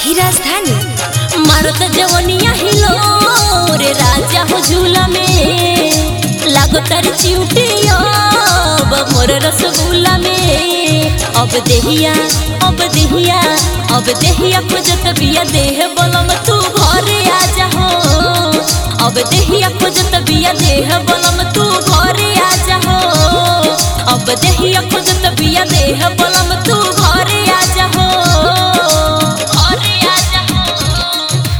ही राजधानी मारत जवनिया हिलो रे राजा हो झूला में लागो तारी चिउटिया अब मोर रसगुल्ला में अब देहिया अब देहिया अब देहिया खोजत बिया देह बलम तू घरे आ जा हो अब देहिया खोजत बिया देह बलम तू घरे आ जा हो अब देहिया खोजत बिया देह बलम तू घरे आ जा हो घरे आ जा हो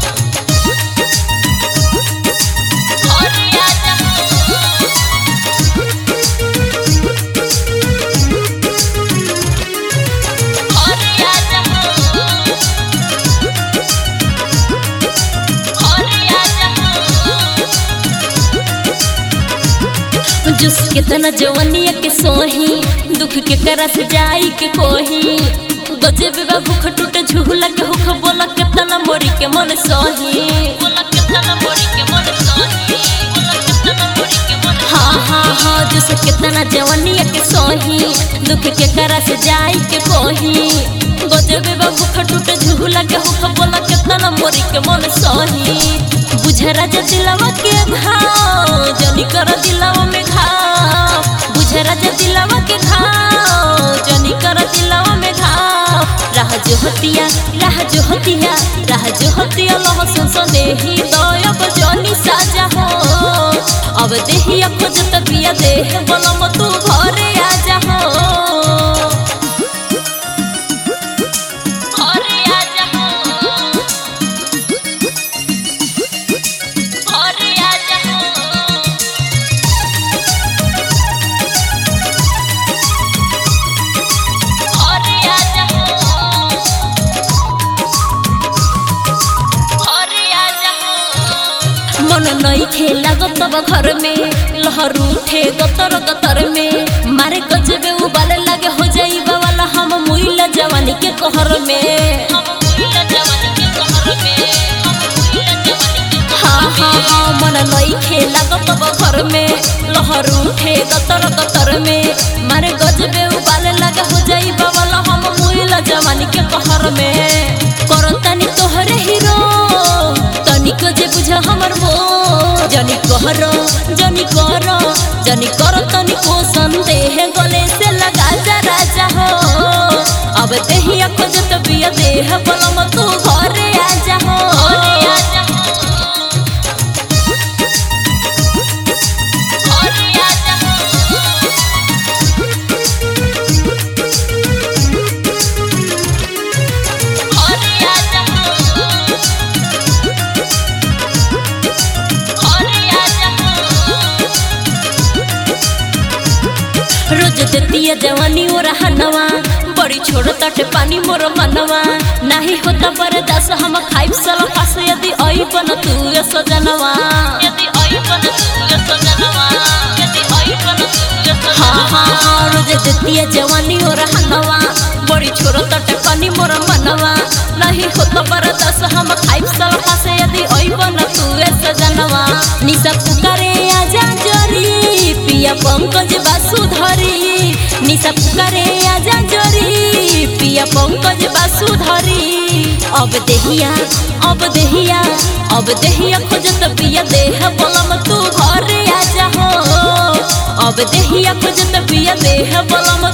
घरे आ जा घरे आ जा घरे आ जा जुस के तना जवनिया के सोही दुख के करा से जाई के कोही गजे बेबा भूख टूटे झूला के हुख बोला के तना मोरी के मन सोही बोला के तना मोरी के मन सोही बोला के तना मोरी के मन हाँ हाँ हाँ जुस के तना जवनिया के सोही दुख के करा से जाई के कोही गजे बेबा भूख टूटे झूला के हुख बोला के तना मोरी के मन सोही बुझरा जे दिलवा के घाव जनी कर दिलवा में घाव बुझरा जे दिलवा के घाव जनी कर दिलवा में घाव राह जो हतिया राह जो हतिया राह जो हतिया लह सुन सनेही दयब जनी साजा हो अब देहिया खोजत बिया देह बलम तू घरे आ जा हो घरे आ जा हो घरे आ जा हो घरे आ जा हो घरे आ जा हो मन नई खेला गतब घर में लहर उठे गतर गतर में मारे गजबे उबाले लगे हो जाई वाला हम मुइला जवानी के कहर में हम मुइला जवानी के कहर में हम मुइला जवानी के हाँ हाँ हाँ मन नई खेला गतब घर में लहर उठे गतर गतर में मारे गजबे उबाले लगे हो जाई वाला हम मुइला जवानी के कहर में करतानी तोहरे हीरो तनिको जे बुझ हमर मो जनी कहर जनी कर जनी कर तनिको संदेह गले से लगा जा राजा हो अब देहिया खोजत बिया देह बलम तू घरे आ जा हो घरे आ जा हो घरे आ जा हो घरे आ जा हो घरे आ जा हो रोज देतिया जवानी और हनवा बड़ी छोड़ तटे पानी मोर मनवा नाही होता बरदास हम खाइब सल फास यदि आई बन तू ये सजनवा यदि आई बन तू ये सजनवा यदि आई बन तू ये हाँ हाँ हाँ रोज देतिया जवानी और हनवा बड़ी छोड़ तटे पानी मोर मनवा नहीं होता बरदास हम खाइब सल फास यदि आई बन तू ये सजनवा निसा पुकारे आजा जरी पिया पंकज बासुधरी निशा पुकारे आजा जरी पिया पंकज बासुधरी अब देहिया अब देहिया अब देहिया खोजत पिया देह बलम तू घरे आजा हो अब देहिया खोजत पिया देह बलम